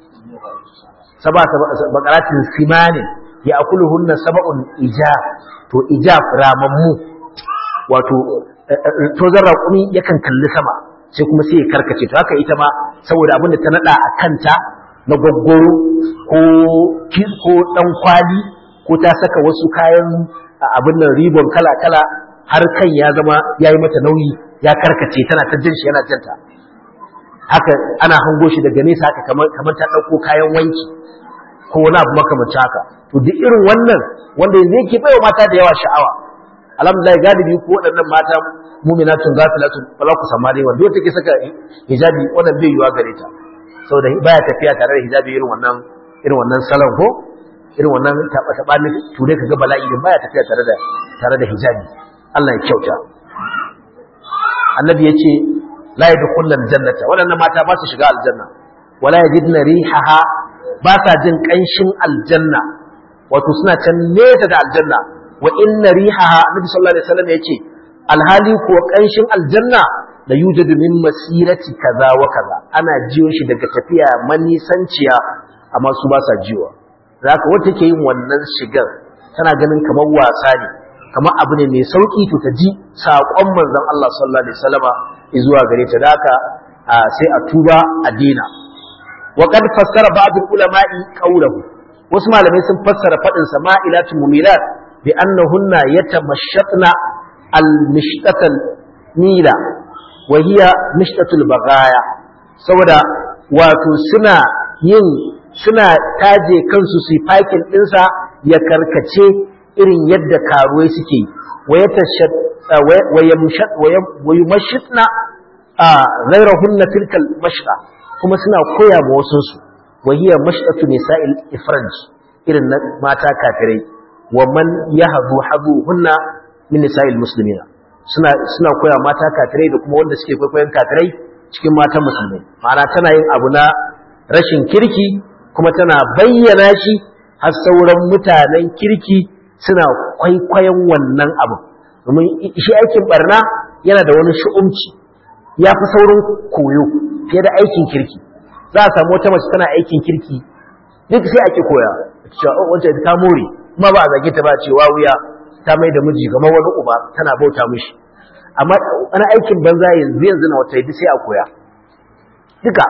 saba bakaratin simanin ya akuluhunna sab'un ijab to ijab ramammu wato tozan raƙumi yakan kalli sama sai kuma sai ya karkace to haka ita ma saboda abinda ta nada a kanta na gwaggoro ko ko dan kwali ko ta saka wasu kayan abin nan ribon kala kala har kan ya zama yayi mata nauyi ya karkace tana ta jin shi yana janta haka ana hango shi daga nesa haka kamar kamar ta dauko kayan wanki ko wani abu makamancin haka to duk irin wannan wanda yanzu yake baiwa mata da yawa sha'awa a alhamdulillah galibi ko waɗannan mata mu'minatun ghafilatun ba za ku samu dai wanda take saka hijabi wannan bai yiwa gare ta saboda baya tafiya tare da hijabi irin wannan irin wannan salon ko irin wannan taba taba ne ture kaga bala'i din baya tafiya tare da tare da hijabi Allah ya kyauta annabi yace la yadkhulul jannata waɗannan mata ba su shiga aljanna wala yajidna rihaha ba sa jin kanshin aljanna wato suna can nesa da aljanna wa inna rihaha annabi sallallahu alaihi wasallam yace alhali ko kanshin aljanna da yujadu min masirati kaza wa kaza ana jiyo shi daga tafiya manisanciya amma su ba sa jiwa zaka wata ke yin wannan shigar tana ganin kamar wasa ne kamar abu ne mai sauki to ta ji saƙon manzon Allah sallallahu alaihi wasallama zuwa gare ta daka sai a tuba a dina wa qad fassara ba'd ulama'i qawluhu wasu malamai sun fassara fadin sa ma'ilatul mumilat bi annahunna yatamashatna al-mishtatal nila wa hiya mishtatul bagaya saboda wato suna yin suna taje kansu su fakin dinsa ya karkace irin yadda karuwai suke wa yumashitna ghayrahunna tilkal mashqa kuma suna koya ma wasunsu wa hiya mashqatu nisa'il ifraj irin na mata kafirai wa man yahdu haduhunna min nisa'il muslimina suna suna koya mata kafirai da kuma wanda suke kwaikwayon kafirai cikin matan musulmai ma'ana tana yin abu na rashin kirki kuma tana bayyana shi har sauran mutanen kirki suna kwaikwayon wannan abu domin shi aikin barna yana da wani shu'umci ya fi saurin koyo fiye da aikin kirki za a samu wata mace tana aikin kirki duk sai ake koya cewa wacce ta more kuma ba a zage ta ba cewa wuya ta mai da miji kamar wani uba tana bauta mishi amma wani aikin banza yanzu yanzu na wata sai a koya duka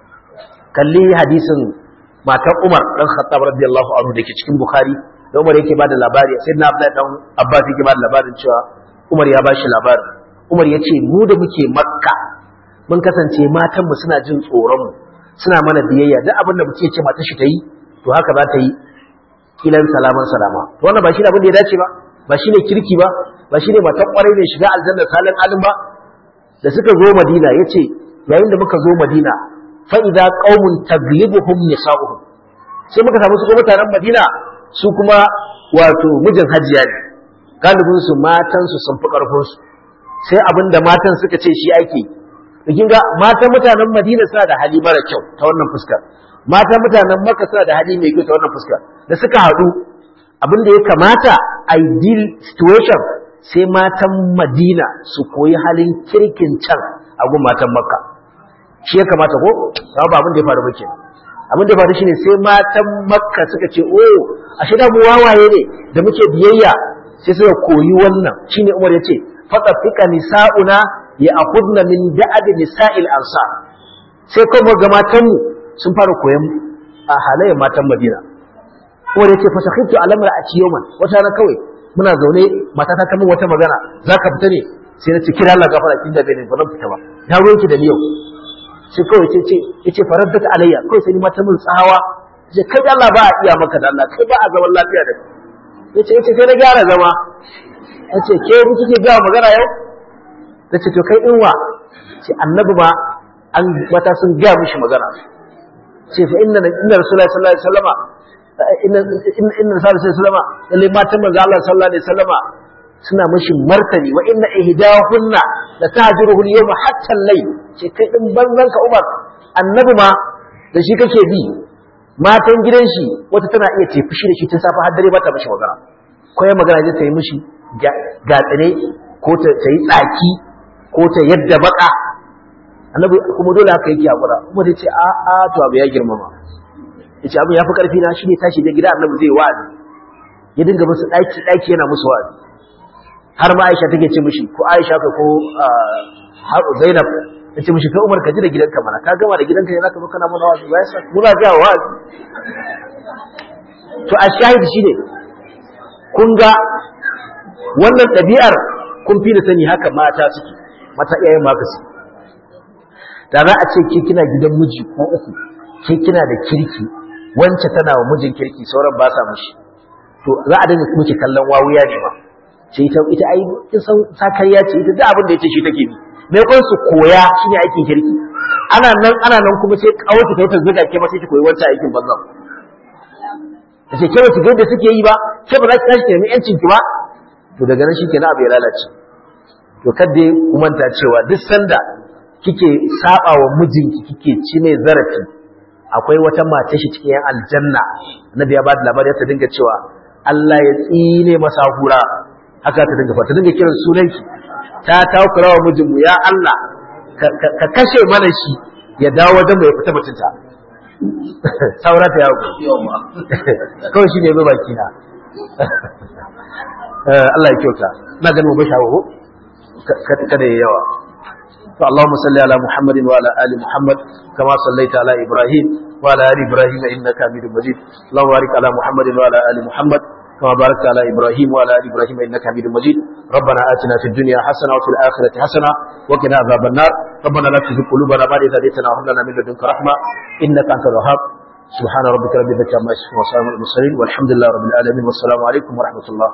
kalli hadisin matar Umar dan Khattab radiyallahu anhu dake cikin Bukhari da Umar yake bada labari sai na Abdullahi dan Abbas yake bada labarin cewa Umar ya bashi labarin Umar ya ce mu da muke Makka mun kasance matan mu suna jin tsoron mu suna mana biyayya duk abin da muke ce mata shi ta yi to haka za ta yi kilan salaman salama to wannan ba shi ne abin da ya dace ba ba shi ne kirki ba ba shi ne matan kwarai ne shiga aljanna salin alim ba da suka zo Madina yace yayin da muka zo Madina fa idza qaumun taglibuhum nisa'uhum sai muka samu su kuma mutanen Madina su kuma wato mijin hajiya ne galibin su matan su sun fi karfin su sai abinda matan suka ce shi ake to kin ga matan mutanen Madina suna da hali mara kyau ta wannan fuskar matan mutanen Makka suna da hali mai kyau ta wannan fuskar da suka haɗu abin da ya kamata ideal situation sai matan Madina su koyi halin kirkin can a gun matan Makka shi ya kamata ko ba abin da ya faru ba kenan abin da ya faru shine sai matan Makka suka ce oh ashe da mu wawaye ne da muke biyayya sai suka koyi wannan shine Umar ya ce faqafika nisa'una ya akhudna min da'ab nisa'il ansar sai kuma ga matan mu sun fara koyan a halayen matan Madina Umar ya ce fa sakhitu alamra a ciyoman wata na kawai muna zaune matata ta min wata magana zaka fita ne sai na ce kira Allah gafara kin da bai ne ba zan fita ba na ruwanki da ni yau sai kawai ce ce yace faraddat alayya kawai sai ni mata min tsawa ce kai da Allah ba a iya maka da Allah kai ba a zaman lafiya da yace yace sai na gyara zama yace ke mu kike ga magana yau tace to kai inwa ce annabi ma an mata sun ga mishi magana ce fa inna inna rasulullahi sallallahu alaihi wasallama inna inna rasulullahi sallallahu alaihi wasallama lalle matan manzo Allah sallallahu alaihi wasallama suna mashi martani wa inna ihdahunna la tahjuruhu al-yawma hatta al-layl ce kai din banzan ka Umar annabi ma da shi kake bi matan gidan shi wata tana iya tafi shi da shi tun safa har dare ba ta mishi magana ko ya magana zai ta yi mishi gatsine ko ta yi tsaki ko ta yadda baka annabi kuma dole haka yake hakura kuma ta ce a a to abu ya girmama yace abu ya fi karfi na shine tashi da gida annabi zai wa'azi ya dinga musu daki daki yana musu wa'azi har ma Aisha take ce mishi ko Aisha ka ko Zainab ta ce mishi kai Umar ka ji da gidanka mana ka gama da gidanka ne zaka zo kana mana wazi ba yasa muna ga wazi to a shahid shine kun ga wannan ɗabi'ar kun fi da sani haka mata suke mata iyayen ma su da za a ce ke kina gidan miji ko uku ke kina da kirki wance tana wa mijin kirki sauran ba sa mishi to za a dinga miki kallon wawuya ne ma ce ita ita ai kin san sakariya ce ita duk abin da yace shi take bi me kun su koya shine aikin kirki ana nan ana nan kuma sai kawai ta ta zuga ke ma sai ki koyi wancan aikin banza ce ke ba ki ga da suke yi ba ke ba za ki tashi ki nemi yancin ki ba to daga nan shikenan abu ya lalace to kadda ku manta cewa duk sanda kike saba wa mijinki kike ci mai zarafi akwai wata mata shi cikin yan aljanna annabi ya bada labari ta dinga cewa Allah ya tsine masa hura haka ta dinga ta dinga kiran sunanki ta takura wa mijinmu ya Allah ka kashe mana shi ya dawo wajen mu ya fita mutunta saura ta yawo kawai shi ne zo baki na Allah ya kyauta ina ganin mu bai shawo kada ya yawa to Allahumma salli ala Muhammadin wa ala ali Muhammad kama sallaita ala Ibrahim wa ala ali Ibrahim innaka Hamidum Majid Allahumma barik ala Muhammadin wa ala ali Muhammad كما باركت على إبراهيم وعلى آل إبراهيم إنك حميد مجيد ربنا آتنا في الدنيا حسنة وفي الآخرة حسنة وقنا عذاب النار ربنا لا تزغ قلوبنا بعد إذ هديتنا وهب لنا من لدنك رحمة إنك أنت الوهاب سبحان ربك رب العزة عما يصفون وسلام على المرسلين والحمد لله رب العالمين والسلام عليكم ورحمة الله